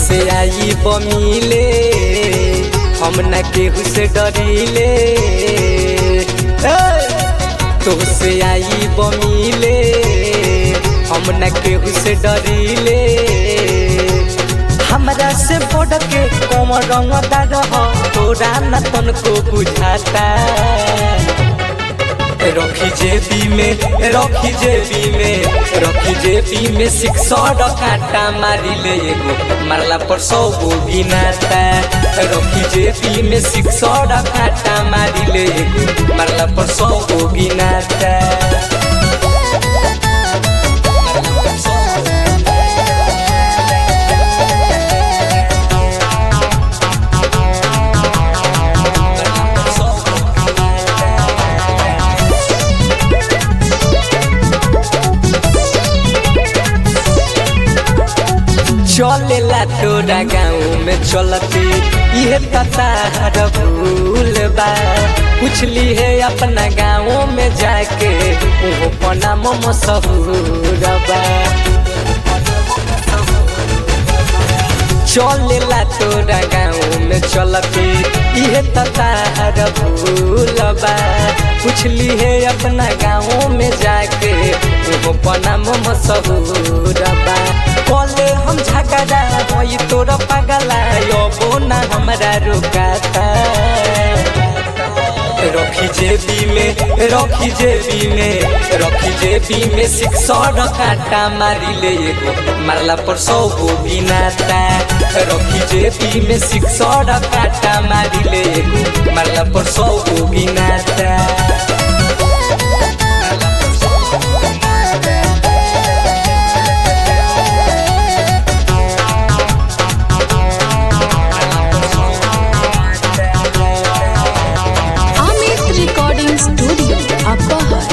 तुहसे आई बमिले हम न केहू से डरीले तुहसे आई बमिले हम न केहू से डरीले हमरा से बढ़ के कम रंगदार हो तोरा न तनको बुझाता रखी जेबी में रखी जेबी में रखी जेबी में सिक्सर कांटा मारी ले एगो मारला पर सौ गो गिनाता रखी जेबी में सिक्सर कांटा मारी ले एगो मारला पर सौ गो गिनाता चलेला तोरा गाँव में चलती ये ततार भूल बा पूछली है अपना गाँव में जाके वो पना मशहूर बा चलेला तोरा गाँव में चलती ये ततार भूल बा पूछली है अपना गाँव में जाके वो पना मशहूर बा बोले हम झगड़ा होई तोर पगला यो ना हमरा रुकाता रखी जेबी में रखी जेबी में रखी जेबी में सिक्सर काटा मारी ले एगो मारला पर सौ गो गिनाता रखी जेबी में सिक्सर काटा मारी ले एगो मारला पर सौ गो गिनाता अमित रिकॉर्डिंग स्टूडियो अपहर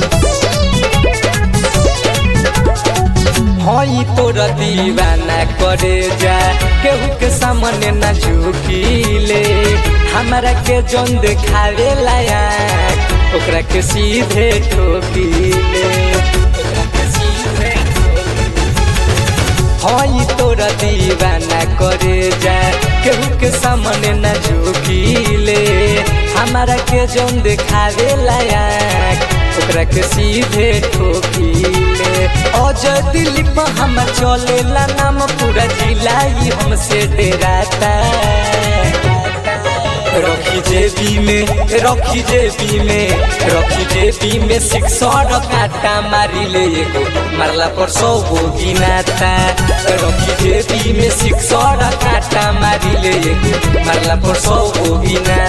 हई तोर दीवाना करे जा केहू के सामने न झुकीले हमरा के जौन देखावे लायक ओकरा के सीधे ठोकीले हई तोर दीवाना करे जा केहू के सामने न झुकीले हमरा के जौन देखावे लायक ओकरा के सीधे ठोकीले अजय दिलीप हम चलेला नाम पूरा जिला ही हमसे डेराता रखी जेबी में रखी जेबी में रखी जेबी में सिक्सर काटा मारी ले एगो मारला पर सौ गो गिनाता रखी जेबी में सिक्सर काटा मारी ले एगो मारला पर सौ गो गिनाता